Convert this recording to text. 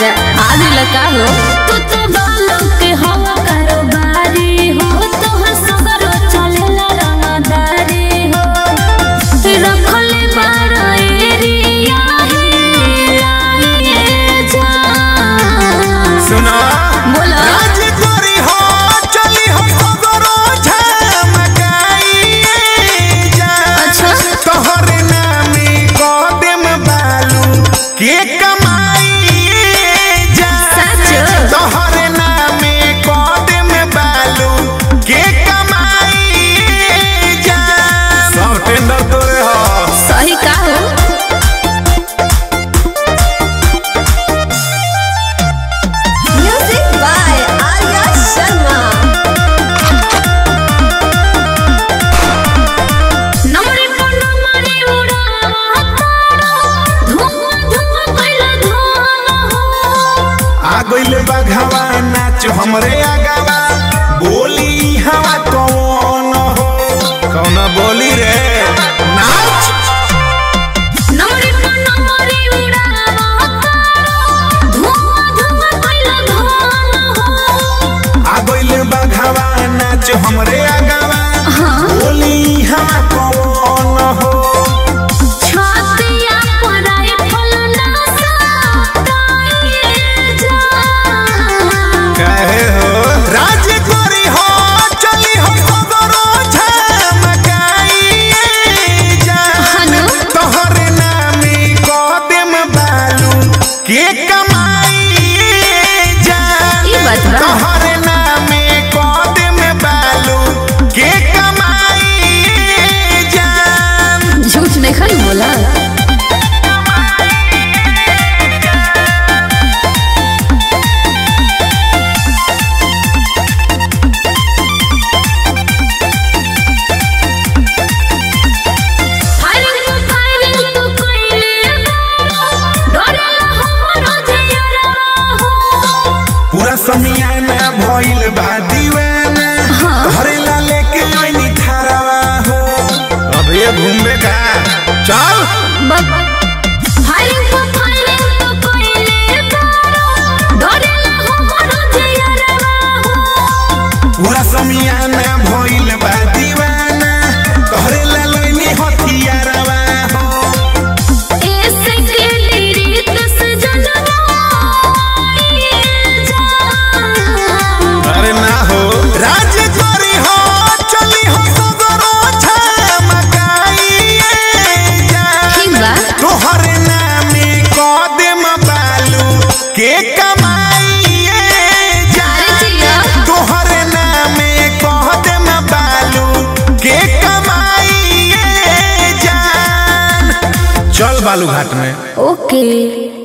आदि लगा हो तू तो बालों के हवा कारोबारी हो तोहर सगरो चलेला रंगदारी हो रखले बारा एरिया हिलाइए जा सुना बोला राज करी हो चली हो सगरो झमकाइए जा अच्छा। तोहर नामे कदम बालू के कमाइए जा सच। तोहर नामे कदम बालू के कमाइए जा सब टेंडर तोरे हो सही का हो म्यूजिक बाय आर्या शर्मा नमरे पर नमरे उड़ावा तारा धुआं धुआं कैला धुआं हो आ गइल बघावा नाच हमरे आगावा बोली हवा कौन हो कौन बोली रे नाच नमरे पर नमरे उड़ावा तारा धुआं धुआं कैला धुआं हो आ गइल बघावा नाच हमरे आगावा बोली हवा कौन हो छातिया पर आए फलना साताइए जा कहे हो राज करी हो चली हो सगरो झमकाइए जा हनु तोहर नामे कदम बालू के कमाइए जा ई बात बा तोहर नामे कदम बालू के कमाइए जान झूठ नहीं खाई बोला फायरिंग फायरिंग तू कइले डरेला हमरो जियरा हो पूरा समियाना भइल बा दीवाना तोहरे ला लेके आइनी थारावा हो अब ये घूमबे का चल फायरिंग फायरिंग तू कइले डरेला हमरो जियरा हो पूरा समियाना भइल बा दीवाना तोहरे ला लइनी हथियारवा हो ऐसे के रीत से जनवा जा अरे ना हो राज करी हो चली हो सगरो झमकाइए जा ठीक बा तोहर नामे कदम बालू के कमाइए जा अरे जिया तोहर नामे कदम बालू के कमाइए जान चल बालू घाट में ओके